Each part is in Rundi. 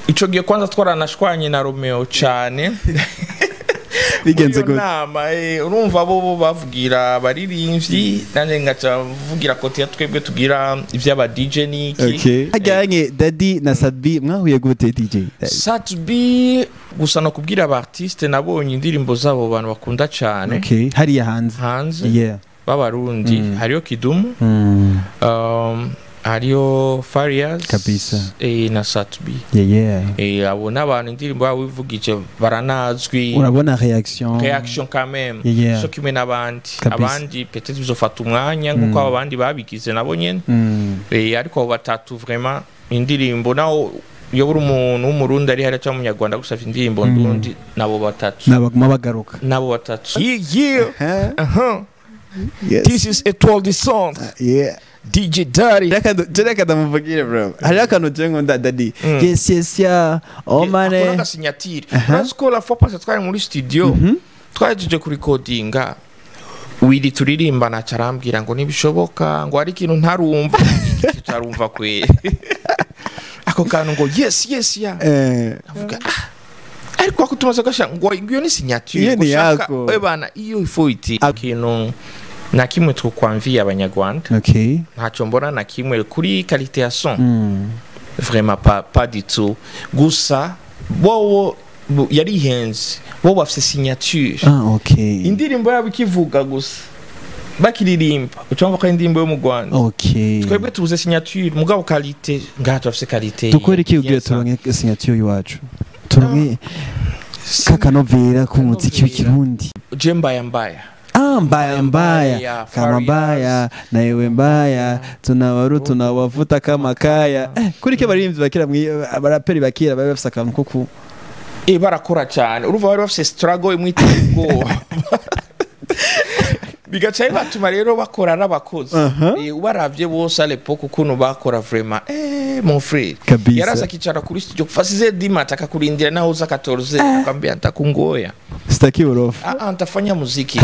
ico gihe kwanza twaranashwanye na romeo cane bigenze Muri iyo gute nama eh, urumva bo bo bavugira abaririmbyi nanjye ngaca mvugira kote ya twebwe tugira ivy'aba DJ niki okay hajyanye dadi na sadbi mwahuye gute dj satbi gusa no kubwira aba artiste nabonye indirimbo zabo bantu bakunda cane okay hariya hanze hanze yeah b'abarundi Mm. hariyo kidumu Mm. um, hariyo farias Kabisa. eh, na satbi yeah yeah eh, abo n'abantu indirimbo yabo bivugije baranazwi urabona reaction reaction quand même Yeah, yeah. so kimwe n'abandi Kabisa. abandi peut-être bizofata umwanya nk'uko abo bandi babigize nabo nyene Mm. Eh, ariko abo batatu vraiment indirimbo naho iyo uri umuntu w'umurundi ari hariya cyangwa umunyarwanda gusafya indirimbo Mm. ndundi nabo batatu nabaguma bagaruka nabo batatu yeah, yeah. Huh? Uh-huh. Yes. this is etoile du centre yeah dj dari jere kadamuvugire bro hariho akantu je nkunda dadi Mm. yes yes ya oh akora mane agasinyatire urazi ko la fois passée twari muri studio twahejeje kurikodinga wiri turirimbana carambwira ngo ntibishoboka ngo hari ikintu ntarumva tutarumva kwe ako kantu ngo yes yes ya eh avuga ah ariko ako tumaze gasha ngo iyo ni signature Iyo ni gushaka yako. eh bana iyo ifo iti ikintu na kimwe twokwamviye abanyarwanda okay ntacyo mbona na kimwe kuri qualité ya son mm. vraiment pas, pas du tout gusa bowo bo- yarihenze bo bafise signature ah okay indirimbo yabo ikivuga gusa bakiririmba ucumva ko ari indirimbo yo mu rwanda okay twebwe tubuze signature mugabo qualité ngaha turafise qualité dukora iki ubwira Yes, sir. turonke signature iwacu turonke kakanovera k'umuziki w'ikirundi je mbaya mbaya Ah, mbaya mbaya Mbaya, kama Farias. mbaya na yewe mbaya tunawaru tunawavuta kama kaya eh, kuri ke baririmbyi bakira mwi- abaraperi bakira bari bafise akantu ko ku e barakora cyane urumva bari bafise struggle imwe iteye ubwoba bigaca bibatuma rero bakora ari abakozi Aha. Eh, ubaravye bose alepoke ukuntu bakora vraiment eh, mon frere Kabisa. yaraza akicara kuri studio fasize dimata akakurindira naho uza 14 akwambia ntakungoya sitaki urofa ah, ah, ntafanya muziki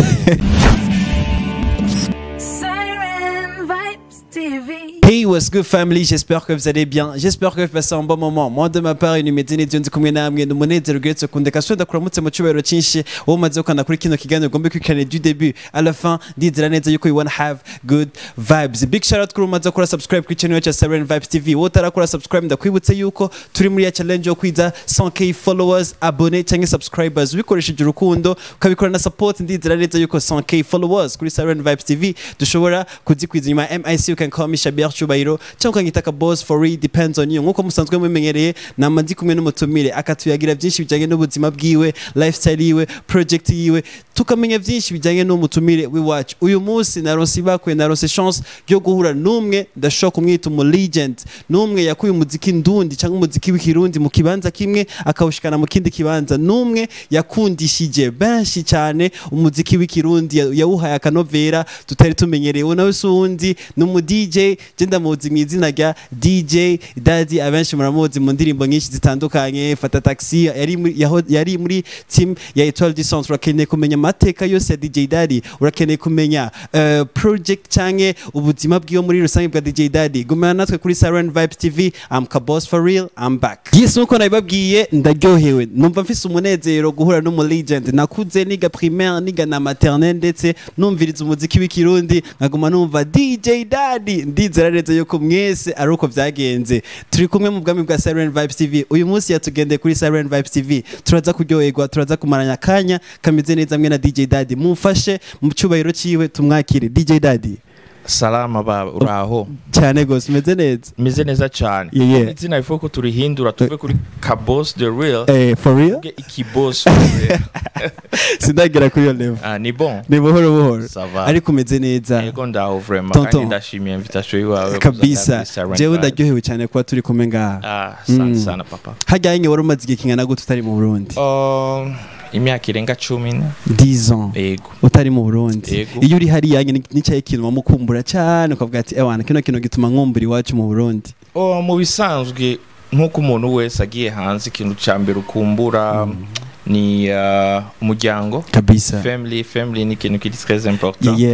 Siren Vibes TV. Hey, what's good family? J'espère que vous allez bien. J'espère que vous passez un bon moment. Moi, de ma part, inimeze neza ndi kumwe namwe n'umunezero uretse kundeka so ndakuramutse mu cyubahiro cyinshi wowe umaze gukanda kuri kino kiganiro ugomba kwikana du début à la fin ndizera neza yuko you wanna have good vibes. Big shout out kuri umaze gukora subscribe kuri channel yacu ya Siren Vibes TV. Wowe utarakora subscribe ndakwibutse yuko turi muri ya challenge yo kwiza 100k followers, abone cyangwa subscribers ubikoresheje urukundo ukabikora na support ndizera neza yuko 100k followers kuri Siren Vibes TV dushobora kuzikwiza nyuma ya MIC you can call me Shabir Chubahiro cyangwa ukanyita ka boss for real depends on you nkuko musanzwe mumenyereye nama ndi kumwe n'umutumire akatuyagira byinshi bijyanye n'ubuzima bwiwe lifestyle yiwe project yiwe tukamenya byinshi bijyanye n'umutumire w'iwacu uyu munsi naronse ibakwe naronse chance yo guhura n'umwe ndashobora kumwita umu legend n'umwe yakuye umuziki ndundi cyangwa umuziki w'ikirundi mu kibanza kimwe akawushikana mu kindi kibanza n'umwe yakundishije benshi cyane umuziki w'ikirundi ya- yawuhaye akanovera tutari tumenyereye uwo nawe si uwundi ni umu DJ je ndamuzi mu izina rya DJ Daddy abenshi muramuzi mu ndirimbo nyinshi zitandukanye fata taxi yari muri, yaho- yari muri team ya Etoile du Centre urakeneye kumenya amateka yose ya DJ Daddy urakeneye kumenya uh, project canke ubuzima bwiwe muri rusange bwa DJ Daddy gumana natwe kuri Siren Vibes TV I'm Kabos for real I'm back yes nkuko nabibabwiye ndaryohewe numva mfise umunezero guhura n'umu legend nakuze niga primaire niga na maternelle ndetse numviriza umuziki w'ikirundi nkaguma numva DJ Daddy ndizera neza yuko mwese ari uko byagenze turi kumwe mu bwami bwa Siren Vibes TV uyu munsi yatugendeye kuri Siren Vibes TV turaza kuryoherwa turaza kumaranya akanya kameze neza mwe na DJ Daddy mumfashe mu cyubahiro ciwe tumwakire DJ Daddy salama baba uraho cyane gose umeze neza meze neza cyane Yeah, yeah. izina bifuza ko turihindura tuve kuri kabos the real eh for real tuvuge ikibos for real. sindagera kuri iyo level ah, ni bon ni buhoro buhoro Ça va. ariko umeze neza yego ndaho vraiment Tonton. kandi ndashimiye invitation yiwawe kabisa Siren jewe Vibes. ndaryohewe cyane kuba turi kumwe ngaha ah asante Mm. sana papa hajyanye wari umaze igihe kingana gute utari mu burundi Um, imyaka irenga cumi ne 10 ans yego utari mu burundi Yego. iyo uri hariya nyine nicyaye ikintu wamukumbura cyane ukavuga ati ewana kino kintu gituma nkumbura iwacu mu burundi Oh, mu bisanzwe nk'uko umuntu wese agiye hanze ikintu cya mbere ukumbura ni uh, umuryango kabisa family family ni ikintu kiri très yeah, important yeah.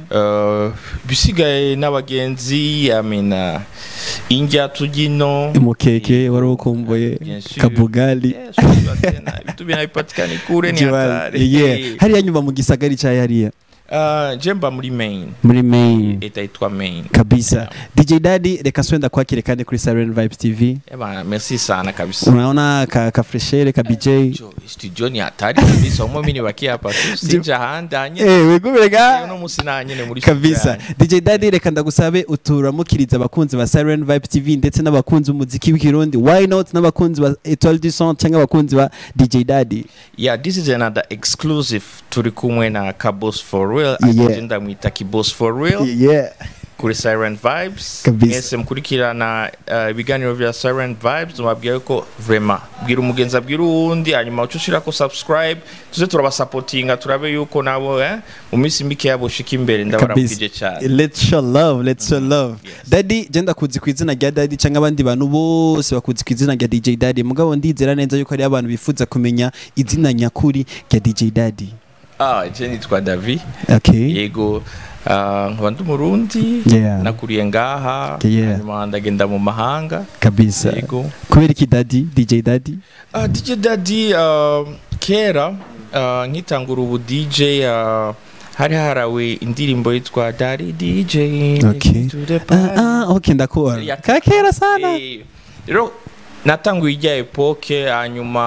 Uh, bisigaye n'abagenzi amena indya tujino umukeke wari ukumbuye Bien sûr. kabugali Yes, unajua tena, vitu vinavipatikana kure ni Jiwali. hatari Yeah. Eh, hariya nyuma mu gisagari cya hariya uh, jemba muri main muri main itaitwa main kabisa dj dadi reka swenda kwakire kandi kuri siren vibes tv Eba, merci sana kabisa unaona ka, ka freshere ka bj Jo, studio ni hatari kabisa umwe mini bakia hapa tu sinja ahandi hanyene Eh, wigumiraga uno musi nanyene muri studio kabisa yanjye. dj dadi reka ndagusabe uturamukiriza abakunzi ba siren vibe tv ndetse n'abakunzi b'umuziki w'ikirundi why not n'abakunzi ba etoile du son cyangwa abakunzi ba dj dadi yeah this is another exclusive turi kumwe na kabos for real Yeah. yeah. ndamwita kibos for real yeah kuri siren vibes Kabisa. mwese mukurikirana uh, ibiganiro vya siren vibes mubabwire ko vrema bwira umugenzi abwira uwundi hanyuma uca ushirako subscribe tuze turabasapotinga turabe yuko nabo eh, mu minsi mikeya boshika imbere ndabaramukije cyane let's show love let's show love Yes. dadi je ndakuzi ku izina rya dadi cyangwa abandi bantu bose bakuzi ku izina rya dj dadi mugabo ndizera neza yuko hari abantu bifuza kumenya izina nyakuri rya dj dadi ah je nitwa davi okay yego ah, nkaba ndi umurundi Yeah. nakuriye ngaha Yeah. hanyuma ndagenda mu mahanga kabisa yego kubera iki dadi dj dadi Uh, DJ Daddy uh, kera uh, nkitangura ubu DJ uh, hari harawe indirimbo yitwa Daddy DJ Okay. to the ah, party. ah, okay ndakubona Ya- kakera sana Eh, rero natanguye ijya epoke hanyuma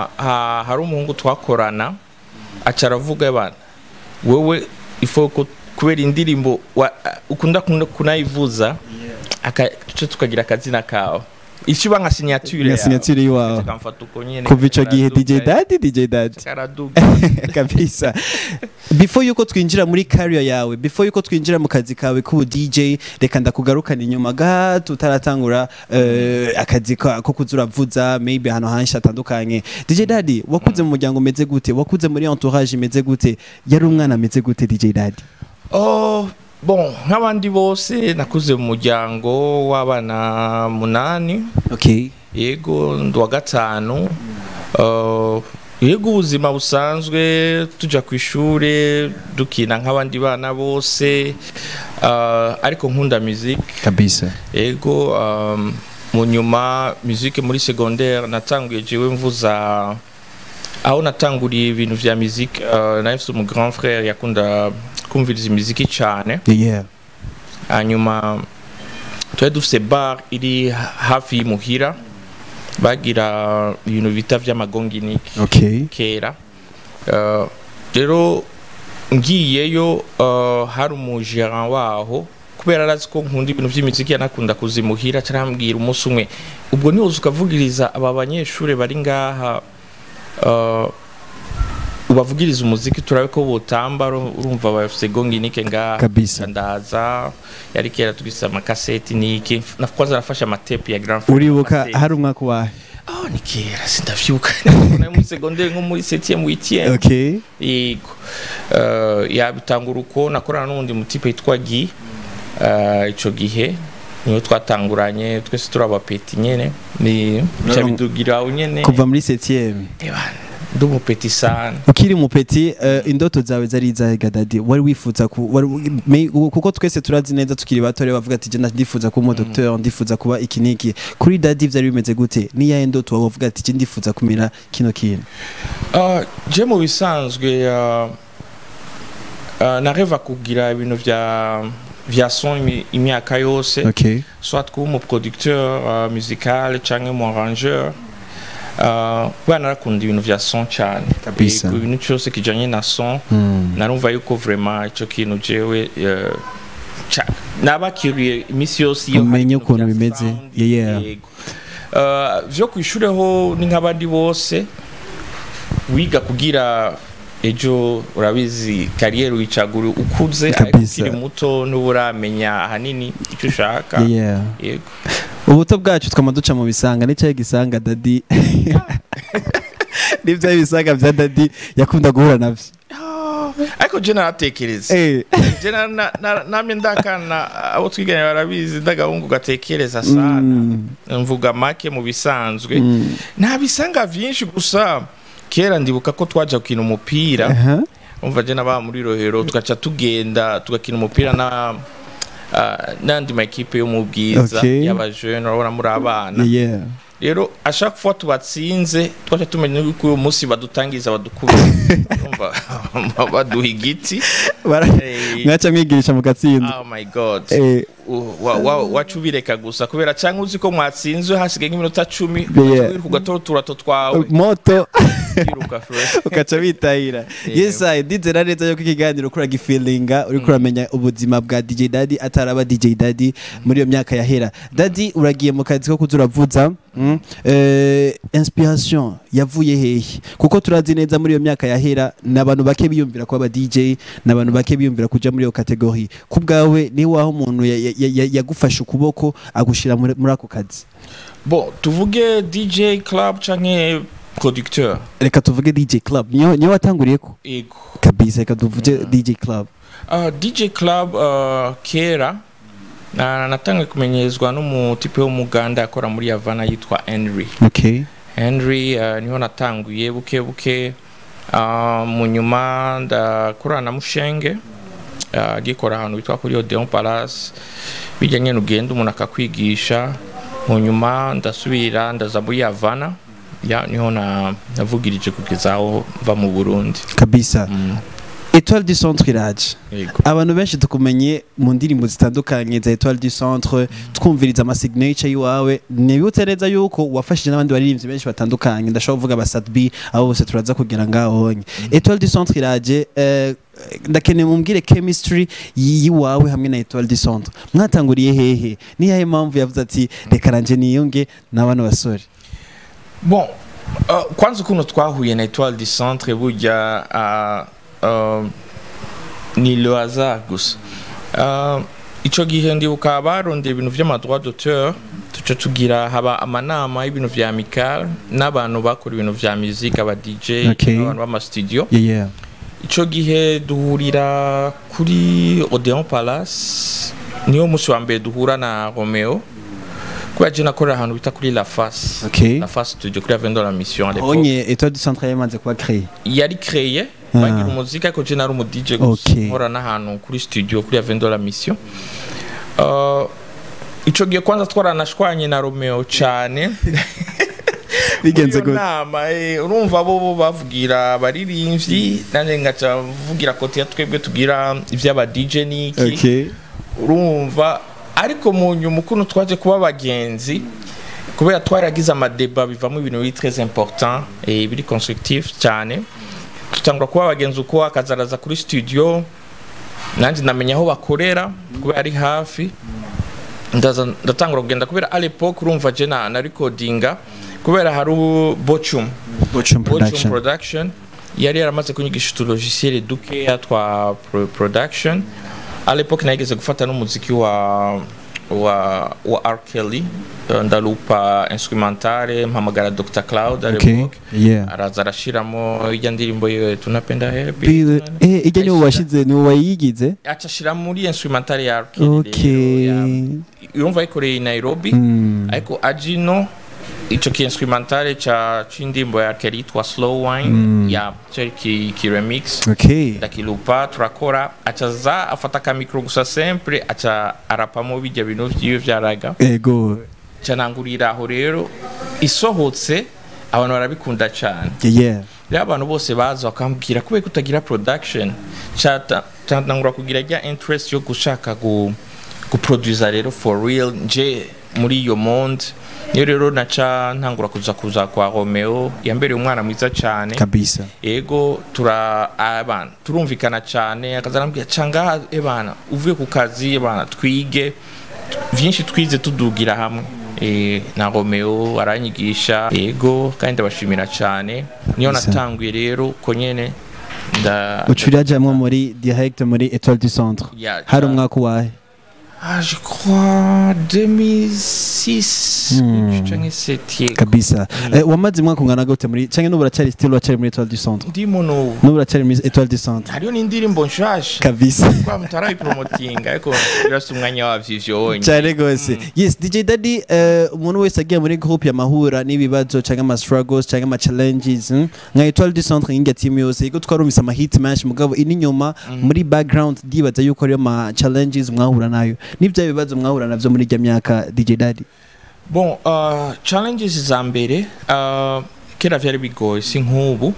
ha, hari umuhungu twakorana aca aravuga bana wewe ifo ko kubera indirimbo wa- ukunda kuna- kunayivuza akace tukagira akazina kawe ishiba nka signature nka yawe. signature y'iwawe akamfata uko nyene kuva ico gihe dj karaduga, dadi dj dadi karaduga kabisa before yuko twinjira muri career yawe before yuko twinjira mu kazi kawe k'ubu dj reka ndakugarukana inyuma gato utaratangura eh, akazi ka- ko kuza uravuza maybe ahantu henshi hatandukanye dj dadi wakuze mu muryango umeze gute wakuze muri entourage imeze gute yari umwana ameze gute dj dadi Oh, bon nk'abandi bose nakuze mu muryango w'abana munani okay yego ndi uwa gatanu Uh, yego ubuzima busanzwe tujya ku ishuri dukina nk'abandi bana bose Uh, ariko nkunda muziki kabisa yego um, mu nyuma muziki muri secondaire natanguye jewe mvuza aho natanguriye ibintu vya muziki uh, nari mfite umu grand frère yakunda kumviriza imiziki cyane yeah hanyuma twari dufite bar iri ha- hafi y'imuhira bagira ibintu bita vy'amagonginiki okay kera Uh, rero ngiyeyo uh, hari umujeran waho kubera arazi ko nkunda ibintu by'imiziki yanakunda kuzimuhira carambwira umunsi umwe ubwo niwoza ukavugiriza aba banyeshuri bari ngaha uh, ubavugiriza umuziki turabe ko botamba uru- urumva bafise gonginike ngaha Kabisa. ndaza yari kera tugise amakaseti niki na- kwanza nafashe amatepe ya grand Frère uribuka amaseti. hari umwaka wahe Oh, ni kera sindavyibuka nari muri secondaire nko muri 7e 8e okay yego uh, yabitangura uko nakorana n'undi mutipe yitwa Gi uh, ico gihe niyo twatanguranye twese turi abapeti nyene ni bica bidugira aho nyene kuva muri 7e Eba, ndi umupeti sana ukiri mupeti uh, indoto zawe zari izahe gadadi wari wifuza ku, wari, me, kuko twese turazi neza tukiri bato rero bavuga ati je ndifuza kuba umu docteur ndifuza kuba iki niki kuri dadi vyari bimeze gute ni yahe ndoto wawe uvuga ati je ndifuza kumera kino kintu Uh, je mu bisanzwe uh, uh, nareva kugira ibintu vya vya son imi- imyaka yose okay soit kuba umuproducteur uh, musical canke umu arrangeur uh, kubera narakunda ibintu vya son cane Kabisa. Yego, ibintu cyose kijanye na son mm. narumva yuko vraiment ico kintu jewe uh, ca- nabakiriye imisi yose iyo hari Umenye ibintu ukuntu vya bimeze. sound, Yeah. yego. Uh, vyo kw'ishure ho ni nk'abandi bose wiga kugira ejo urabizi kariyeri wicagura ukuze ariko Kabisa. ukiri muto n'ubu uramenya ahanini icyo ushaka yeah yego ubuto bwacu twama duca mu bisanga n'icyayi gisanga dadi n'ibyayi bisanga vya dadi yakunda guhura navyo ariko je naratekereza eh je na- na- na- namye ndakana abo twiganye barabizi ndagahungu gatekereza sana Mm. mvuga make mu bisanzwe Mm. nta bisanga vyinshi gusa kera ndibuka ko twaja gukina umupira aha umva je naba muri rohero tugaca tugenda tugakina umupira na ah, n'andi makipe yo mu bwiza Okay. y'abajene urabona muri abana yeah rero ashaka kuba tubatsinze twaca tumenya yuko uyu munsi badutangiza badukubira Urumva? baduha igiti Bara- Eh, mwaca mwigirisha mu gatsinda oh my god Eh, U- wa- wa- waca ubireka gusa kubera cyangwa uzi ko mwatsinzwe hasigaye nk'iminota cumi Yeah. wiruka ugatora uturato twawe moto wiruka fresh ugaca bitahira yesa ndizera neza yuko ikiganiro ukora gifilinga uriko uramenya ubuzima bwa DJ Daddy ataraba DJ Daddy muri iyo myaka yahera Daddy uragiye mu kazi ko kuza uravuza mm, eh, inspiration yavuye hehe kuko turazi neza muri iyo myaka yahera ni abantu bake biyumvira kuba aba DJ ni abantu bake biyumvira kuja muri iyo kategori ku bwawe ni waho umuntu ya- ya- ya- yagufashe ukuboko agushira muri muri ako kazi bo tuvuge dj club canke producteur reka tuvuge DJ Club niyo niyo watanguriyeko ego kabisa reka tuvuge DJ Club uh, dj club uh, kera na- natangiye kumenyezwa n'umutipe w'umuganda akora muri havana yitwa henry okay henry uh, niho natanguye buke buke uh, mu nyuma ndakorana na mushenge uh, gikora ahantu bitwa kuri odeon palace bijya nyene ugenda umuntu akakwigisha mu nyuma ndasubira ndaza muri havana ya niho na navugirije kugeza aho mva mu burundi kabisa mm. Etoile du Centre iraje yego abantu benshi tukumenye mu ndirimbo zitandukanye za Etoile du Centre twumviriza ama signature yiwawe nibutse neza yuko wafashije n'abandi baririmbyi benshi batandukanye ndashobora kuvuga aba Sadbi abo bose turaza kugira ngaho honye Etoile du Centre iraje eh, ndakeneye mumbwire chemistry yi- yiwawe hamwe na Etoile du Centre mwatanguriye hehe ni yahe mpamvu yavuze ati reka ranje niyunge n'abana basore bon uh, kwanza ukuntu twahuye na etoile du centre burya uh, uh, ni le hasard gusa uh, ico gihe ndibuka barondeye ibintu vy'amadroit d'auteur tuca tugira haba amanama y'ibintu vya amical n'abantu bakora ibintu vya musique aba dj Okay. n'abantu b'amastudio yeah yeah ico gihe duhurira kuri odeon palace niyo musi wa mbere duhura na romeo kubera je nakorera ahantu bita kuri la face okay la face studio kuri Avenue de la mission à l'époque honye Etoile du Centre yamaze kuba créé yari créé Ah. bagira umuziki ariko je nari umu DJ gusa Okay. nkora n'ahantu kuri studio kuri Avenue de la mission uh, ico gihe kwanza twaranashwanye na Romeo cyane bigenze Muri iyo gute nama eh, urumva bo bo bavugira abaririmbyi nanjye ngaca mvugira kote ya twebwe tugira ivy'aba DJ niki okay urumva ariko mu nyuma ukuntu twaje kuba abagenzi kubera twaragize amadeba bivamo ibintu biri très important et biri constructif cyane tutangura kuba abagenzi uko akazaraza kuri studio nanjye namenya aho bakorera kubera ari hafi ndaza ndatangura kugenda kubera à l'époque urumva je na, na recordinga kubera hari u- Bochum Bochum Bochum Production production yari yaramaze kunyigisha uturogisiere dukeya twa pro production à l'époque nageze gufata n'umuziki wa wa wa R Kelly eh, ndalupa instrumentale mpamagara Dr Cloud à okay l'époque yeah araza arashiramo ijya ndirimbo ye tunapenda happy Bill eh ijya niwo washize niwo wayigize aca ashira muri instrumentale ya R Kelly okay rero, ya- urumva yikoreye i Nairobi Mm. ariko ajino ico ki instrumentale ca c'indimbo ya Kelly yitwa slow wine Mm. ya cari ki, ki remix okay ndakilupa turakora acaza afata ka micro gusa sempre aca arapamo bijya bintu vyiwe vyaraga ego canangurira aho rero isohotse abantu barabikunda cane yeah rero abantu bose baza bakambwira kubera ko utagira production cata catangura kugira rya interest yo gushaka gu guproduza rero for real nje muri iyo monde niyo rero naca ntangura kuza kuza kwa Romeo yambereye umwana mwiza cyane kabisa ego tura abana turumvikana cyane akazarambwira canga ebana uvuye ku kazi ebana twige vyinshi twize tudugira hamwe e, na Romeo aranyigisha ego kandi ndabashimira cyane niyo Bisa. natanguye rero ko nyene nda ucurira jamwe muri direct muri Etoile du Centre Ya, hari ja- umwaka wahe ah je crois 2006 canke 7 yego kabisa Eh, wamaze umwaka ungana gute muri canke n'ubu uracyari still uracyari muri Etoile du Centre ndimo n'ubu n'ubu uracyari muri Etoile du Centre hariyo n'indirimbo nshasha kabisa kwa mutarayipromotinga ariko birafite umwanya wavyo ivyo wonyine cyane rwose yes dj daddy eh, umuntu wese agiye muri groupe yamahura n'ibibazo cyangwa ama struggles cyangwa ama challenges hmm? nka etoile du centre nk'inga team yose yego twarumvise ama hit menshi mugabo ini nyuma muri background ndibaza yuko ariyo ma challenges mwahura nayo n'ibyo bibazo mwahura navyo muri irya myaka dj daddy bon uh, challenges za mbere uh, kera vyari bigoye si nk'ubu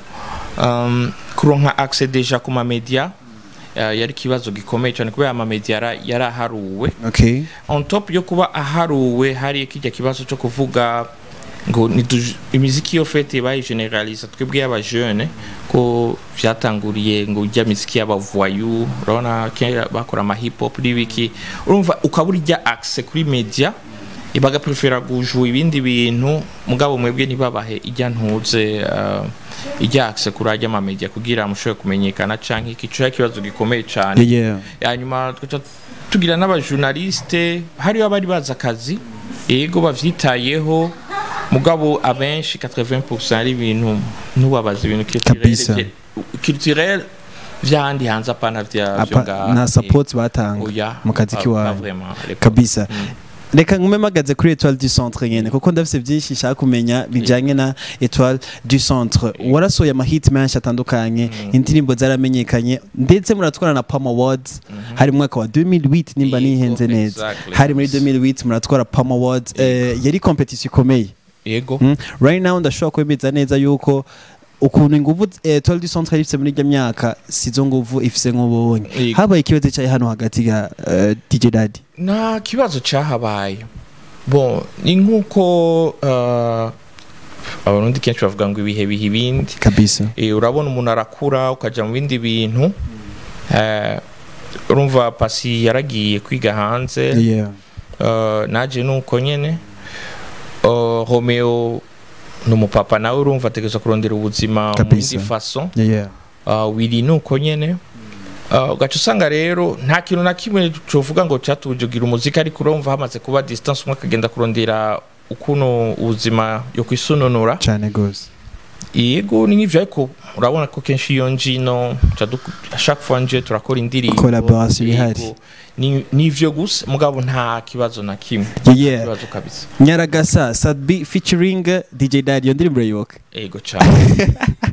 um, kuronka accès deja ku mamedia uh, yari ikibazo gikomeye cyane kubera amamedia yara- yaraharuwe okay on top yo kuba aharuwe hari kijya kibazo cyo kuvuga ngo nitu- imiziki yo fete bayigeneraliza twebwe y'abajeune ko vyatanguriye ngo ujya miziki y'abavoyu urabona kera bakora ama hip hop n'ibiki urumva ukaba urya access kuri media bagaprefera gujua ibindi bintu mugabo mwebwe ntibabahe ijya ntuze uh, ijya access kuri ajya amamedia kugira mushobore kumenyekana canke iki cyo ikibazo gikomeye cyane yeah hanyuma tugaca tugira n'abajournaliste hariyo abari bazi akazi yego bavyitayeho mugabo abenshi 80% ari ibintu ntubabaza ibintu Kabisa. culturel culturel vyahandi hanze apana vya vyo Apa, ngaha. nta Eh, support batanga oya, mu kazi pas- kiwawe pas vraiment, à l'époque. kabisa reka ngume mpagaze kuri etoile du centre nyene kuko ndafise byinshi nshaka kumenya bijanye na etoile du centre warasohoye amahit menshi atandukanye indirimbo zaramenyekanye ndetse muratwara na pam awards hari mu mwaka wa 2008 nimba Yego, nihenze neza exactly. hari muri 2008 muratwara pam awards eh, yari competition ikomeye yego Mm. right now ndashobora kwemeza neza yuko ukuntu inguvu eh, etoile du centre ifise muri iryo myaka sizo nguvu ifise nk'ubonye Yego. habaye ikibazo cyayo hano hagati ya eh, dj daddy nta kibazo cyahabaye bon ni nk'uko uh, abarundi kenshi bavuga ngo ibihe biha ibindi kabisa Eh, urabona umuntu arakura ukajya mu bindi bintu Eh, urumva pasi yaragiye kwiga hanze yeah Eh, naje nuko nyene Eh, romeo ni umupapa nawe urumva ategereza kurondera ubuzima mu Kabisa. yindi faso yeah uh, wiri nuko nyene uh, ugaca usanga rero nta kintu na kimwe covuga ngo catubujugira umuziki ariko urumva hamaze kuba distance umwe akagenda kurondera ukuntu ubuzima yo kwisununura cyane gose yego ni nk'ivyo ariko urabona ko kenshi iyo njino ca du- chaque fois nje turakora indirimbo Collaboration Yego. ihari. Ni- ni ivyo gusa mugabo nta kibazo na kimwe yeah kibazo kabisa nyaragasa sadbi featuring dj daddy iyo ndirimbo urayibuka ego cane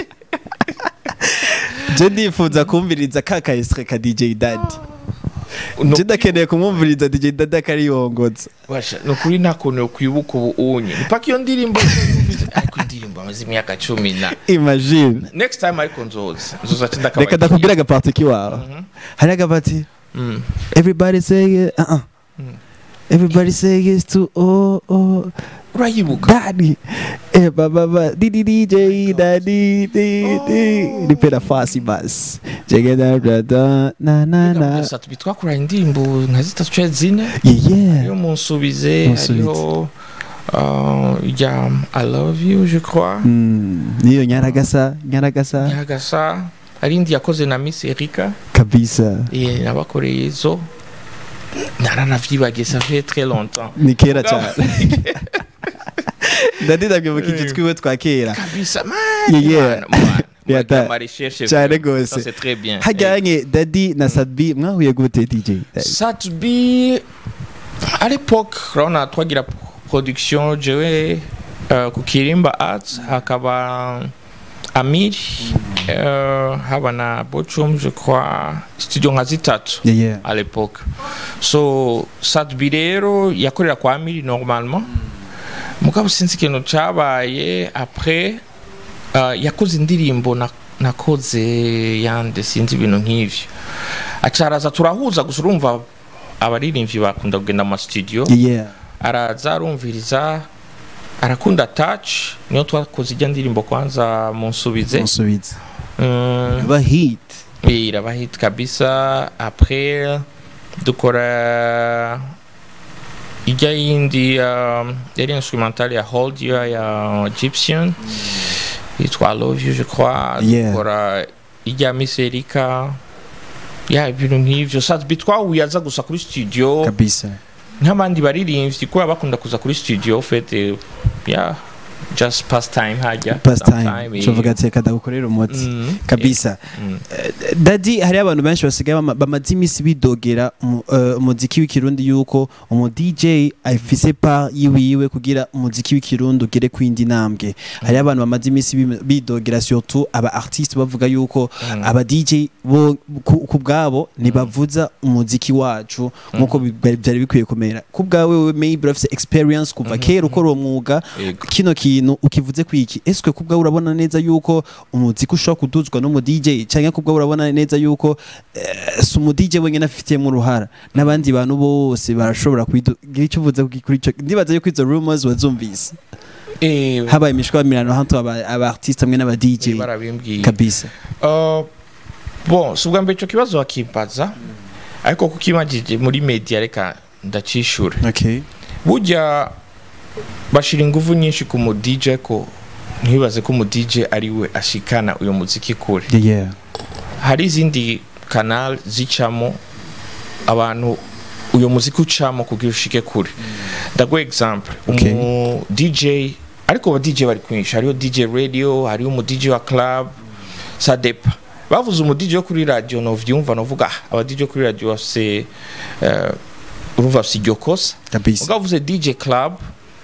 je ndifuza kumviriza ka ka extrait ka dj daddy No- je ndakeneye kumwumviriza dj daddy akariyongoza Basha, ni ukuri nta kuntu kwibuka ubu unye mpaka iyo ndirimbo yumvise, ariko indirimbo amaze imyaka cumi na imagine next time ariko nzoza nzoza reka ci ndakabari ndakubwira agapati kiwawe hari agapati Mm. everybody say it, uh -uh. everybody say yes to oh oh urayibuka daddy eh baba ba di di dj daddy di di nipenda fasi basi jegeda brada na na na gusa tubi twakoranye indirimbo nka zitatu canke zine yeah iyo munsubize Munsubize. hariho uh, ya i love you je crois Mm, niyo nyaragasa nyaragasa nyagasa hari indi yakoze na miss erika kabisa eh, nabakoreye izo naranavyibagiye ça fait très longtemps ni kera Mugabo- cyane dadi ndabyibuka iki twiwe twa kera kabisa Yeah, yeah. Yeah, that- marecherche cyane gose. c'est très bien Eh, hajyanye dadi na sadbi mwahuye gute dj Daddy? Satbi à l'époque urabona twagira production jewe uh, ku kirimba arts hakaba amir uh, haba na bochum je crois studio nka zitatu yeah yeah à l'époque so Satbi rero yakorera kwa amiri normalement mugabo sinzi ikintu cabaye après uh, yakoze indirimbo na- nakoze yande sinzi ibintu nk'ivyo acaraza turahuza gusa urumva abaririmbyi bakunda kugenda mu mastudio yeah araza arumviriza arakunda touch niyo twakoze ijya ndirimbo kwanza munsubize musubiza Mm, ba hit oui, iraba hit kabisa après dukora ijya yindi um, yari instrumental ya hold you ya egyptian yitwa I love you je crois Yeah. dukora ijya miss erika ya ibintu nk'ivyo sadbi twahuye aza gusa kuri studio kabisa nk'abandi baririmbyi kubera bakunda kuza kuri studio fete ya just past time hajya pastime sometime, tuvuga eh. ati reka ndagukorera umuti Mm, kabisa Mm. Eh, dadi hari abantu benshi basigaye bama- bamaze iminsi bidogera umu- eh, umuziki w'ikirundi yuko umu DJ afise pa yiwiwe kugira umuziki w'ikirundi ugere ku yindi ntambwe hari abantu bamaze iminsi bim- bidogera surtout aba artiste bavuga yuko aba DJ bo ku ku bwabo ntibavuza umuziki wacu nkuko bi- byari bikwiye kumera ku bwawe wewe maybe urafise experience kuva kera ukora uwo mwuga Yego. kino kintu ukivuze kwiki eswe kubwa urabona neza yuko umuziki ushobora kuduzwa n'umu DJ cyangwa kubwa urabona neza yuko eh, si umu DJ wenyine afitiyemo uruhara n'abandi bantu bose barashobora kugira icyo uvuze kuri kuri ico ndibaza yuko izo rumors wazumvise Eh, habaye imishwamirano hantu aba aba artiste hamwe n'aba DJ barabimbwiye kabisa Uh, bon si ubwa mbere icyo kibazo wakimbaza ariko kuko imagije muri media reka ndacishura okay burya bashira ingufu nyinshi ku mu DJ ko ntibaze ko umu DJ ari we ashikana uyu muziki kure yeah, yeah. hari izindi kanal zicamo abantu uyu muziki ucamo kugira ushike kure ndaguha example Okay. umu DJ ariko aba DJ bari kwinshi hariho DJ radio hariho umu DJ wa club sadepa bavuze umu DJ wo kuri radio novyumva novuga ah, aba DJ wo kuri radio bafise eh, urumva bafise iryo kosa kabisa ugavuze DJ club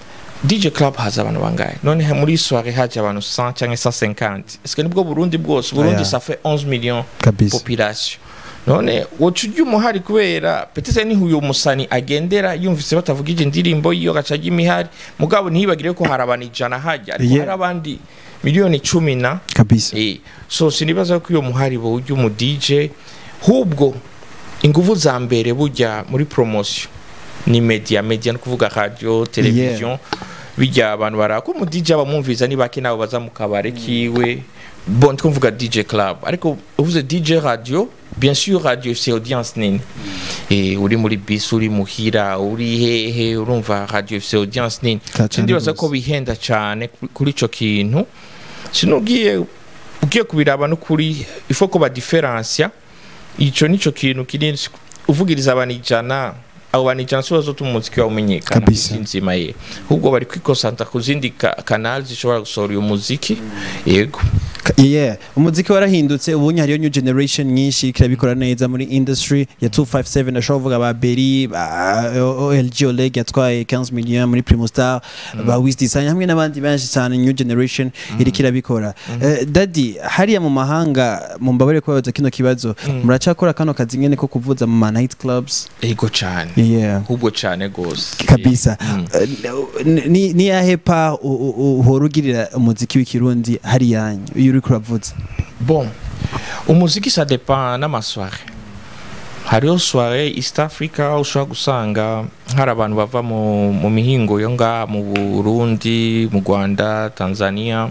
DJ club haza abantu bangahe none ha- muri soirée haje abantu 100 cyangwa 150 est-ce que nibwo Burundi bwose Burundi Aya. ça fait 11 millions kabisa population none woca ujya umuhari kubera petese niho uyu musani agendera yumvise batavugije indirimbo yiyo gacaga imihari mugabo ntiyibagire ko hari abantu ijana hajya ariko Yeah. hari abandi miliyoni cumi na kabisa Eh, so sinibaza ko iyo muhari bo ujya umu DJ hubwo ingufu za mbere burya muri promotion ni media media no kuvuga radio television bijya abantu barako umu DJ abamwumviza ni bake nabo baza mu kabare kiwe bon two mvuga DJ club ariko uvuze DJ radio bien sûr radio c'est audience nini eh uri muri bus uri muhira uri hehe urumva radio c'est audience nini Cyane sindibaza rwose. ko bihenda cyane kuri- kuri ico kintu sinugiye ugiye kubiraba no kuri ifo ko badifferencia ico nico kintu kiri uvugiriza abantu ijana abo bantu ijana si bazotuma umuziki wawe umenyekana Kabisa. isi nzima ye ahubwo bari kwikosanta ku zindi ka- kanali zishobora gusohora uyu muziki yego Ka- yeah umuziki warahindutse ubunye hariyo new generation nyinshi kirabikora neza muri industry ya 257 ashobora kuvuga ba Berry ba OLG Oleg yatwaye 15 millions muri Primo Star ba Wiz Design hamwe n'abandi benshi cyane new generation iri kirabikora Eh, daddy hariya mu mahanga mu mbabare kubabaza kino kibazo muracakora kano kazi nyene ko kuvuza mu ma night clubs yego cyane yeah ahubwo cyane gose kabisa Mm. Eh, ni ni yahe pa u- u- uhora ugirira umuziki w'ikirundi hari yanyu iyo uri kuravuza bon umuziki ça dépend n'amasoire hariho soire east africa ushobora gusanga hari abantu bava mu, mu mihingo yo ngaha mu burundi mu rwanda tanzania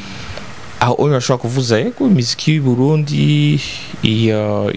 aho uyu ashobora kuvuza yego imiziki y'u burundi iyo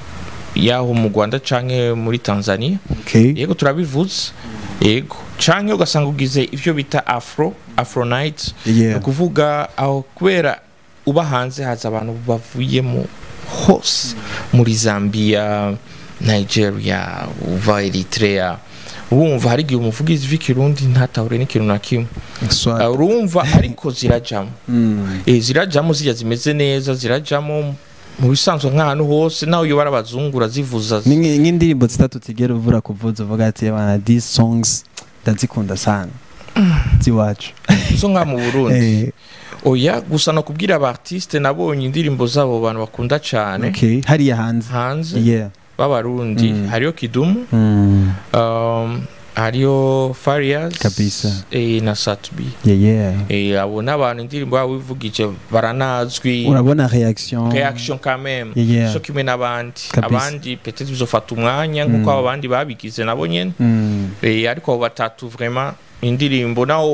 yaho mu rwanda canke muri tanzania okay yego turabivuze yego canke ugasanga ugize ivyo bita afro afro night ni yeah ukuvuga aho kubera uba hanze haza abantu bavuye mu hose muri zambia nigeria uva eritrea urumva hari igihe umuvugizi w'ikirundi ntatahure n'ikintu na kimwe Swag. Ah, urumva ariko zirajamo Mm. Eh, zirajamo zijya zimeze neza zirajamo mu bisanzwe nk'ahantu hose nawe iyo barabazungura zivuza Ni nk- nk'indirimbo zitatu tigera uvura kuvuza uvuga ati bana these songs ndazikunda sana ziwacu zo nka mu burundi Eh, oya gusa no kubwira aba artiste nabonye indirimbo zabo bantu bakunda cyane okay hariya hanze hanze yeah b'abarundi Mm. hariyo kidumu Mm. um, hariyo farias Kabisa. eh, na satbi yeah yeah eh, abo n'abantu indirimbo yabo bivugije baranazwi urabona reaction reaction quand même Yeah. so kimwe n'abandi Kabisa. abandi peut-être bizofata umwanya nk'uko abo bandi babigize nabo nyene Mm. eh, ariko abo batatu vraiment indirimbo naho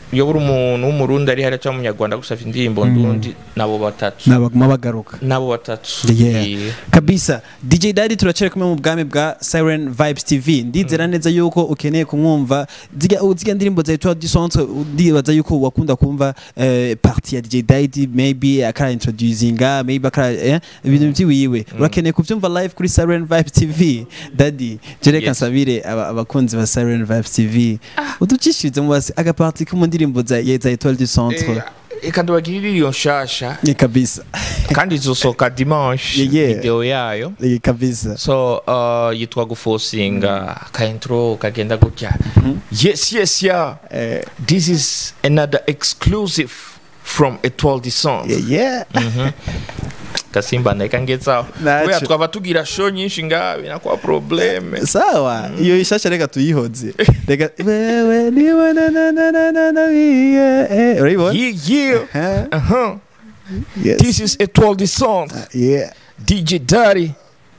iyo buri umuntu w'umurundi ari hariya cyangwa umunyarwanda gusaba indirimbo ndundi nabo batatu nabaguma bagaruka nabo batatu Yeah. Yeah. kabisa dj daddy turacari kumwe mu bwami bwa siren vibes tv ndizera neza yuko ukeneye kumwumva zirya zirya ndirimbo za etoile du centre ndibaza yuko wakunda kumva eh, parti ya dj daddy maybe akara introducinga maybe akara eh, ibintu vyiwiwe urakeneye kuvyumva live kuri siren vibes tv daddy je reka Yes. nsabire aba- abakunzi ba siren vibes tv uducishirize mu basi agaparti ko mu ndirimbo za ya- za etoile du centre Eh, reka ndabagirire iyo nshasha ni kabisa kandi izosohoka dimanche Yeah, yeah. video yayo ni kabisa so uh, yitwa gufosinga ka intro kagenda gutya yes yes yeah eh, this is another exclusive from etoile du centre yeah yeah gasimba ndahita ngezaho Naco. kubera twaba tugira show nyinshi ngaha binakuba probleme sawa iyo ishasha reka tuyihoze reka wewe niwe na na na na na na yeah eh urayibona yeah yeah Huh? uh-huh. yes this is etoile du centre yeah dj daddy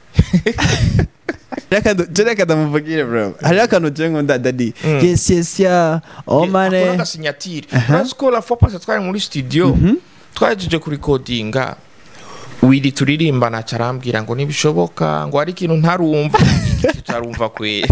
reka du- je reka ndamuvugire bro hari akantu je nkunda dadi yes yes ya oh akora mane agasinyatire urazi ko la fois passée twari muri studio twahejeje kurikodinga wiri turirimbana carambwira ngo ntibishoboka ngo hari ikintu ntarumva Iki tutarumva kwe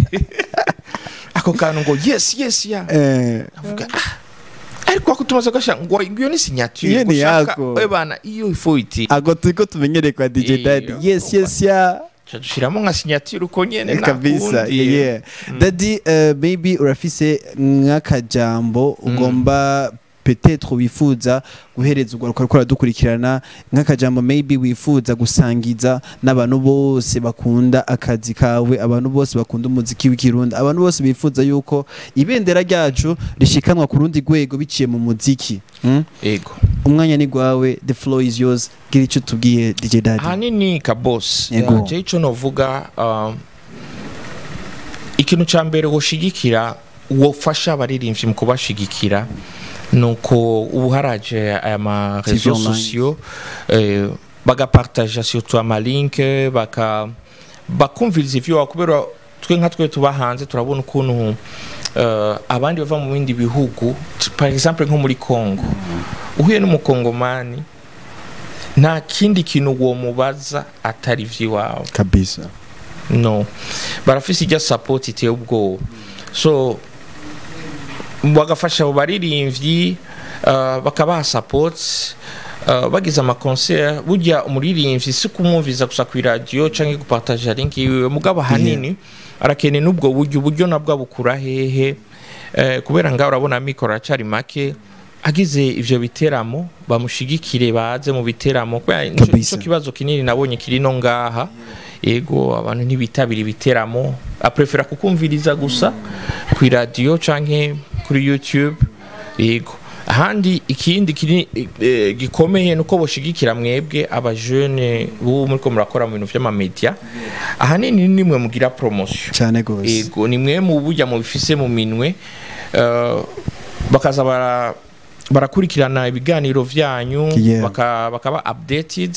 ako kantu ngo yes yes ya eh avuga "Ah, ariko ako tumaze gasha ngo iyo ni signature Iyo ni gushaka yako. we bana iyo ifo iti ago turiko tumenyereye kwa DJ Eh, Daddy yes yes ya dushiramo nka signature uko nyene kabisa nakundi. yeah, yeah. Daddy uh, maybe urafise nk'akajambo ugomba peut-être wifuza guhereza urwaruka rukora dukurikirana nk'akajambo maybe wifuza gusangiza n'abantu bose bakunda akazi kawe abantu bose bakunda umuziki w'ikirundi abantu bose bifuza yuko ibendera ryacu rishikanwa ku rundi rwego biciye mu muziki mm? ego umwanya ni gwawe the floor is yours gira icyo tubwiye DJ Daddy ahanini kabosi Yego. je ico novuga um, ikintu ca mbere woshigikira wofasha abaririmbyi mu kubashigikira nuko ubu haraje aya ma TV réseaux online. sociaux eh, bagapartaja surtout amalinke baka bakumviriza ivyo wawe kubera twe nka twe tuba hanze turabona ukuntu eh, abandi bava mu bindi bihugu par exemple nko muri Congo uhuye n'umukongomani nta kindi kintu uwo mubaza atari ivy'iwawe kabisa no barafise ijya support iteye ubwoba so bagafasha abo baririmbyi uh, bakabaha support uh, bagize amakoncert burya umuririmbyi si kumwumviza gusa ku iradiyo canke gupartaja link yiwe mugabo ahanini arakeneye n'ubwo buryo uburyo nabwo abukura hehe eh, kubera ngaho urabona amikoro aracari make agize ivyo biteramo bamushigikire baze mu biteramo kubera nico Kabisa. nico kibazo kinini nabonye kiri no ngaha yego abantu ntibitabira ibiteramo aprefera kukumviriza gusa ku iradiyo canke kuri youtube yego ahandi ikindi kini, eh, gikomeye nuko boshigikira mwebwe abajene bubu muriko murakora mu bintu vy'amamedia ahanini nimwe mugira promotion cyane gose yego ni mwe mu burya mubifise mu minwe eh, bakaza bara barakurikirana ibiganiro vyanyu Yeah. baka- bakaba updated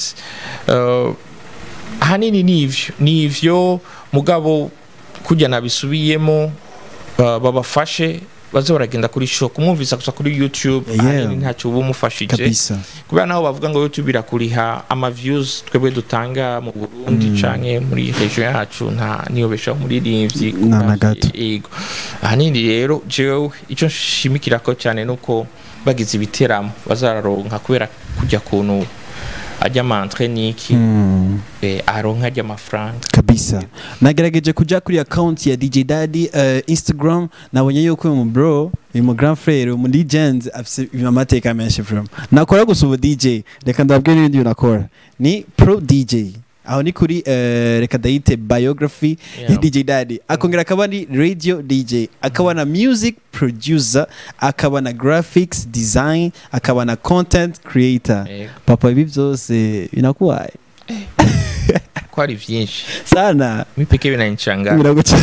eh, ahanini nivyo nivyo mugabo kujya nabisubiyemo eh, babafashe baze baragenda kuri show kumwumvisa gusa kuri youtube Yeah. ahanini ntacyo uba umufashije kabisa kubera naho bavuga ngo youtube irakuriha ama views twebwe dutanga mu burundi canke muri region yacu nta niyobesha umuririmbyi Na- na gato. yego ahanini rero jewe icyo nshimikirako cyane nuko bagize ibiteramo bazararonka kubera kujya kuntu ajya amantre niki Mm. eh, aronka ajya amafaranga kabisa nagerageje kuja kuri account ya DJ Daddy uh, Instagram nabonye yuko uyu mu bro uyu mu grand frère uyu mu legend afise amateka menshi from nakora gusa ubu DJ reka ndababwire n'ibindi bintu nakora ni pro DJ aho ni kuri uh, reka dayite biography ya Yeah. DJ Daddy akongera akaba ni radio DJ akaba na music producer akaba na graphics design akaba na content creator Yego. papa ibi byose binakuwaye ko ari vyinshi sana mipeke binanichanganya biraguca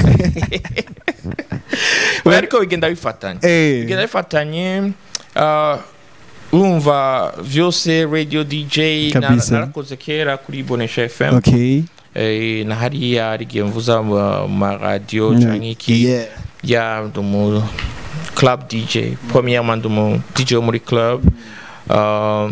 Oya, ariko bigenda bifatanye Eh. bigenda bifatanye ah, urumva vyose radio dj na- Kabisa. narakoze kera kuri bonesha fm okay eh, na hariya hari igihe mvuza mu maradiyo Mm. canke iki yeah ya mu club dj premièrement ndi umu dj wo muri club uh,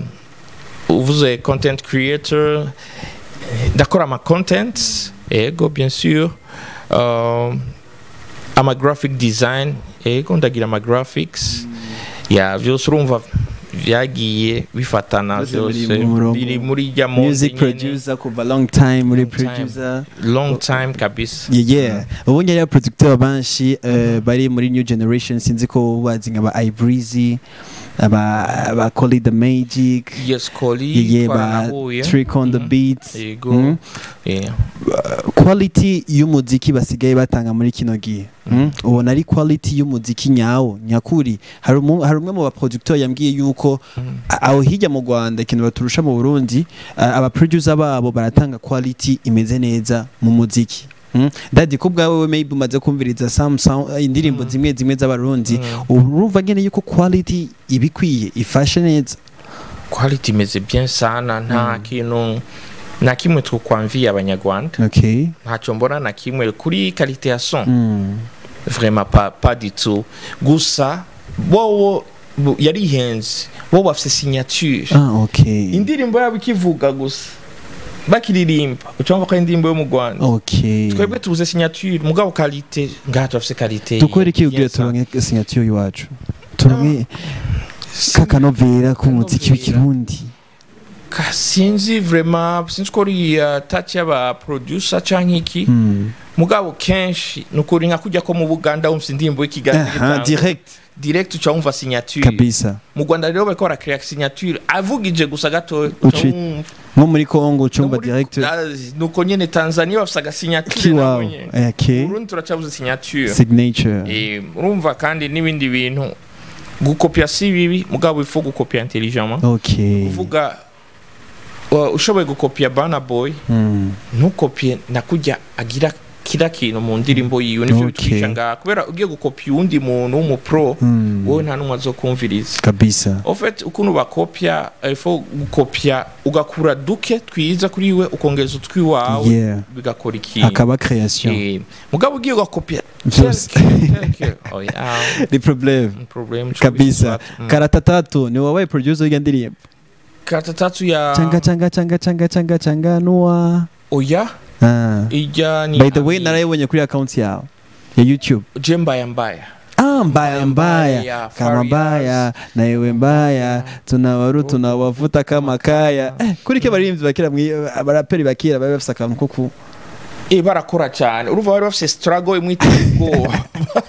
uvuze content creator ndakora ama content ego bien sûr uh, ama graphic design ego ndagira ama graphics ya vyose urumva vyagiye bifatana Byose biri vyose mu murongo. biri muri rya mode music nyene. producer kuva long time muri Long time. producer long time kabisa Yeah, yeah. ubu njye rero producteur benshi eh, bari muri new generation sinzi ko bazi nka ba ibreezy aba aba Collie the magic yes yeah, koli yeah, ba twaranahuye trick on the Mhm. beats yego Mhm. yeah. quality y'umuziki basigaye batanga muri kino gihe mm? ubona ari quality y'umuziki nyawo nyakuri hari umu- hari umwe mu baproducteur yambwiye yuko Mhm. a- aho hirya mu Rwanda ikintu baturusha mu Burundi a- aba producer babo baratanga quality imeze neza mu muziki Mm? Daddy ko bwawe we maybe umaze kumviriza some sound, indirimbo Mhm. zimwe zimwe z'abarundi Mhm. urumva ngene yuko quality ibikwiye ifashe neza quality imeze bien sana nta kintu na kimwe twokwamviye abanyarwanda okay ntacyo mbona na kimwe kuri qualité ya son mm. vraiment pas, pas du tout gusa bowo bo- yarihenze bo bafise signature ah okay indirimbo yabo ikivuga gusa bakiririmba ucumva ko ari indirimbo yo mu rwanda okay twebwe tubuze signature mugabo qualité ngaha turafise qualité dukore iki ubwira bien sana. turonke signature y'iwacu turonke kakanovera k'umuziki w'ikirundi Ka- sinzi vraiment sinzi ko ari uh, touch y'aba producer canke iki Mm. mugabo kenshi nukuri nka kujya ko mu buganda wumva indirimbo y'ikiganiro Aha, gitangwa. direct direct uca wumva signature kabisa mu rwanda rero bariko barakrea signature avugije gusa gatoya Uci- uca wumva. nko muri congo ucumva No muri- direct Ah, nuko nyene tanzania bafise agasignature kiwawe nabo nyene. okay urundi turacabuze signature signature Eh, urumva kandi n'ibindi bintu gukopya si bibi mugabo ifu gukopya intelligemment okay kuvuga uh, ushoboye gukopya bana boy Mm. ntukopye nakujya agira kira kintu mu ndirimbo yiwe nivyo Okay. bitwisha ngaha kubera ugiye gukopya uwundi muntu w'umupro Mm. wowe nta n'umwe azokumviriza kabisa en fait ukuntu bakopya ifo gukopya ugakura duke twiza kuri we ukongeza utwiwawe yeah bigakora ikintu akaba création Eh, mugabo ugiye ugakopya Vyose. tel que- oh, yeah, ni problème problem kabisa karata tatu ni wowe producer w'iyo ndirimbo kata tatu ya changa changa changa changa changa changa nuwa oya ah. ijya ni by the way Ami- narayibonye kuri account yawe ya youtube je mbaya mbaya Ah, mbaya mbaya Mbaya, kama Farias. mbaya na ewe mbaya tunawaru tunawavuta kama kaya eh, kuri ke baririmbyi bakira mwi- abaraperi bakira bari bafise akantu ko ku Eh, barakora cyane urumva bari bafite struggle imwe iteye ubwoba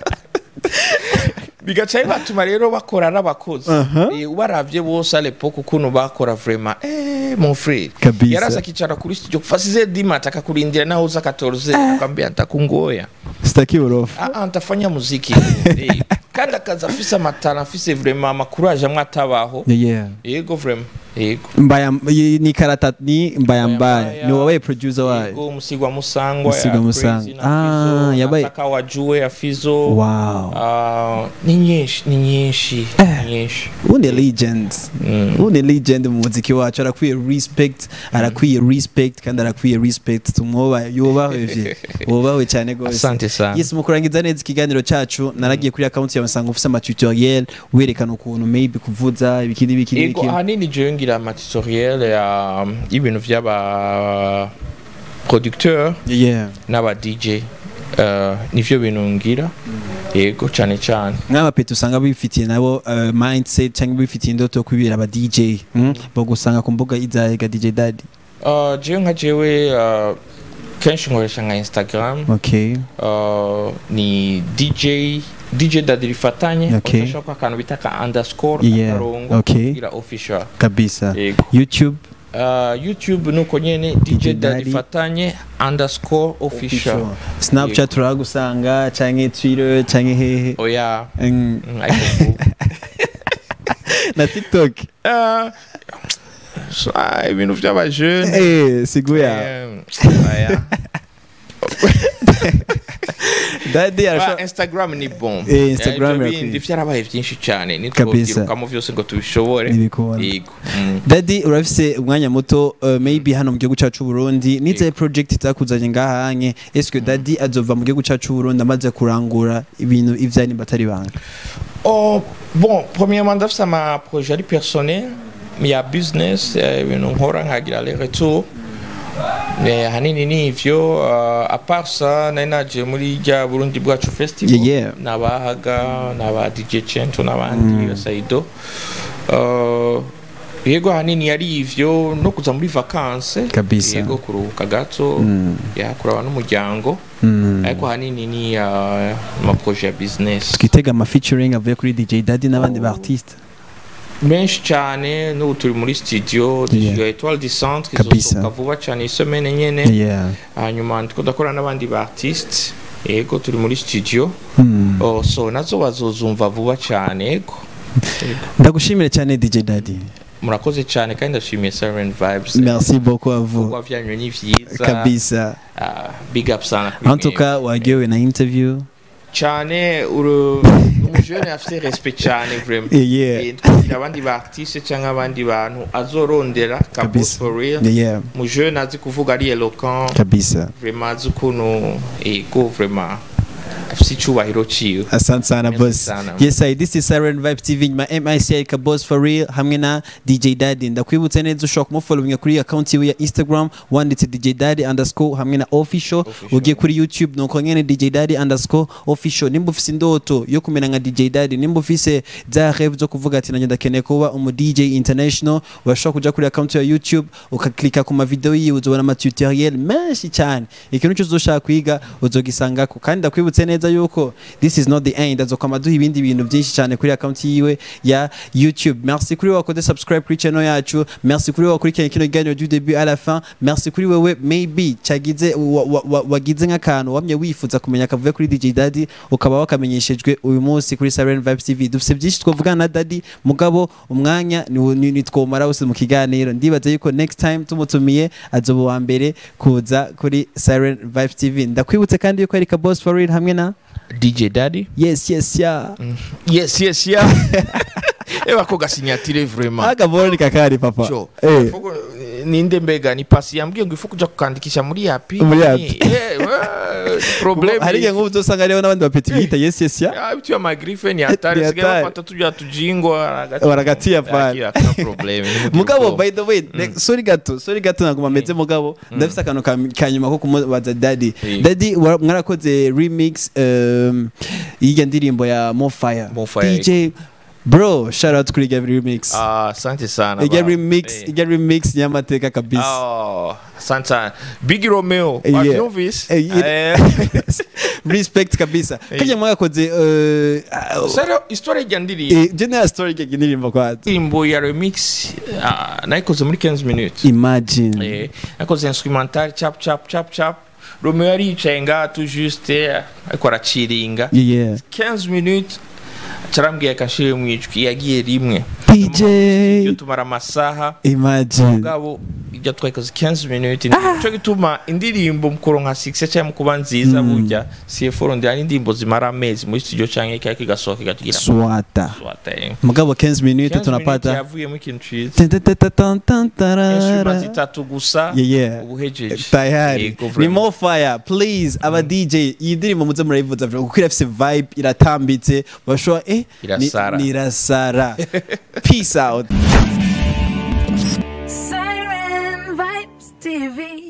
bigaca bibatuma rero bakora n'abakozi Aha. Eh, ubaravye bose alepoke ukuntu bakora vraiment eh, mon frere Kabisa. yaraza akicara kuri studio fasize dimata akakurindira naho uza 14 akambia ntakungoya sitaki urofa ah, ah, ntafanya muziki eh, kandi akaza afise amatara afise vraiment amakuraje amwe atabaho yeah yego vraiment yego mbaya y- ni karata ni mbaya Mbaya mbaya Mbaya. ni wowe producer wayo yego musigwa musangwa Musigwa ya Musangwa. Crazy na Ah, Fizzo, yabaye- nataka wajue ya fizo wow Ah, ni nyinshi ni nyinshi ni nyinshi ubu ni legend Mm. ubu ni legend mu muziki wacu arakwiye respect arakwiye respect kandi arakwiye respect tumwubahe yubahwe vye wubahwe cyane gose asante sana yes mu kurangiza neza ikiganiro cyacu naragiye kuri account yawe nsanga ufise amatutoriel werekana ukuntu maybe kuvuza ibiki n'ibiki yego n'ibiki ahanini jewe ngira amatutoriel ya y'ibintu vy'aba producteur yeah n'aba dj Uh, nivyo bintu ngira yego cane cane nk'abapeti usanga bifitiye nabo uh, mindset cyangwa bifitiye indoto yo kubibera aba DJ mm? bagusanga ku mbuga izahega DJ Daddy Uh, jewe nka jewe uh, kenshi nkoresha nka instagram okay uh, ni dj dj dadi rifatanye Okay. utashaka akantu bita ka underscore Yeah, akarongo okay. kugira official kabisa yego YouTube uh, youtube nuko nyene dj DJ dadi Daddy. rifatanye underscore official Snapchat turagusanga canke Twitter canke hehe oya Mm, mm, ariko ubu. na TikTok Uh, so, ah, ibintu vy'abajene eh siguya Eh, oya. Daddy Ba, arasha instagram ni bon Eh, Instagram Eh, ibyo irakwiye. bindi vyarabaye vyinshi cane Kabisa. nitwovyirukamo vyose ngo tubishobore Ntibikunda. yego Mm. Daddy urafise umwanya muto uh, maybe hano mu gihugu cyacu Burundi nize project itakuzanye ngahanye est-ce que Daddy azova mu gihugu cyacu Burundi amaze kurangura ibintu ivyani batari banga Oh, bon, premièrement, ndafise ama projet ari personnel, ya business, eh, ibintu nkora nkagira les retours. Mais hanini ni ivyo, uh, à part ça, nari naje muri rya Burundi bwacu festival. Yeah, yeah. Nabahaga, naba DJ Chento, n'abandi, Saido. Uh, yego hanini yari ivyo no kuza muri vacances Kabisa. yego kuruhuka gato ya kuraba n'umuryango ariko hanini ni uh, ama projet ya business twitega ama featuring avuye kuri DJ Daddy n'abandi ba artiste menshi cyane n'ubu turi muri studio Yeah. ya Etoile du Centre Kabisa. izosohoka vuba cyane isomene nyene yeah hanyuma ndiko ndakora n'abandi ba artiste yego turi muri studio Hmm. oh, so nazo bazozumva vuba cyane yego Yego. ndagushimire cyane DJ Daddy murakoze cyane kandi ndashimiye Siren Vibes merci beaucoup à vous ibikorwa vyanyu ni vyiza kabisa Ah, big up sana kuri en tout mwebwe. cas waryohewe na interview cyane uru umujene afite respect cyane vraiment Yeah, yeah. Eh, twagira abandi ba artiste cyangwa abandi bantu azorondera kabisa kabisa for real yeah, yeah. umujene azi kuvuga ari eloquent kabisa vraiment azi ukuntu ego vraiment afite icyubahiro ciwe asante sana Merci boss sana. yes I, this is Siren Vibe TV nyuma MIC ka boss for real hamwe na DJ Daddy ndakwibutse neza ushobora kumufollowinga kuri account yiwe ya Instagram wanditse DJ Daddy underscore hamwe na official Official. ugiye kuri YouTube nuko nyene DJ Daddy underscore official nimba ufise indoto yo kumera nka DJ Daddy nimba ufise za rêve zo kuvuga ati nanjye ndakeneye kuba umu DJ international urashobora kuja kuri account ya YouTube ukaklika ku mavideo yiwe uzobona ama tutoriel menshi cyane ikintu cyose uzoshaka kwiga uzogisangako kandi ndakwibutse neza yuko this is not the end azokama duha ibindi bintu byinshi cyane kuri account yiwe ya YouTube merci kuri wowe wakoze subscribe kuri channel yacu merci kuri wowe wakurikiranye kino kiganiro du début à la fin merci kuri wewe maybe cyagize wa- wa- wa- wagize nk'akantu wamye wifuza kumenya akavuye kuri DJ Daddy ukaba wakamenyeshejwe uyu munsi kuri Siren Vibes TV dufite byinshi twavugana na Daddy mugabo umwanya ni- ni ni twomara wose mu kiganiro ndibaza yuko next time tumutumiye azoba uwa mbere kuza kuri Siren Vibes TV ndakwibutse kandi yuko ari ka boss for real hamwe na DJ Daddy yes yes yeah yes yes yeah eba ko gasinyatire vraiment akabona ni kakari papa Cyo. eh Fuko, eh, ninde mbega ni pasi yambwiye ngo ifu kuja kukandikisha muri yapi Muri yapi. Eh, we, problem hari igihe nk'ubu uzosanga hariho n'abandi bapeti biyita yes yes yeah Ah, vitu ya magrife ni hatari Ni sigaye hatari. bafata tujya tujingwa waragati- Waragatia pale. Akira, hakuna problem nimugire mugabo ubwoba. by the way like, sorry gato sorry gato ntabwo mameze mugabo ndafise akantu ka- ka nyuma ko kumubaza daddy Eh. daddy wa- mwarakoze remix um, y'irya ndirimbo ya mofire Mofire. dj bro shout out kuri irya remix Ah, asante sana irya ba. remix Eh. irya remix y'amateka kabisa Oh, asante sana big romeo Eh, yeah. wavyumvise Eh, yeah. Eh, respect kabisa Eh. kajya mwagakoze uh, uh, sero histoire rya ndirimbo eh, general story y'irya ndirimbo kwazo indirimbo ya remix ah, nayikoze muri 15 minutes imagine Eh, nakoze instrumental chap chap chap chap romeo yari yicaye ngaha tu juste ariko araciringa yeah 15 minutes carambwiye akashire mu ijwi yagiye rimwe dj iyo tumara amasaha imagine mugabo ijya twayikoze 15 minutes nico gituma indirimbo mukoro nka 6 cyangwa mu kuba nziza burya CFO ndi ari indirimbo zimara amezi muri studio cyangwa ikaya kigasohoka ikatugira swata swata eh. mugabo 15 minutes 15 tunapata minutes yavuyemo ikintu ciza Tan-tan-tan-tan-tarara. instruments zitatu gusa Yeah, yeah. ubuhejeje tayari Yego, ni vraiment. more fire please aba dj iyi ndirimbo muze murayivuza vuba kuko irafise vibe iratambitse bashobora eh ni- Irasara. ni irasara peace out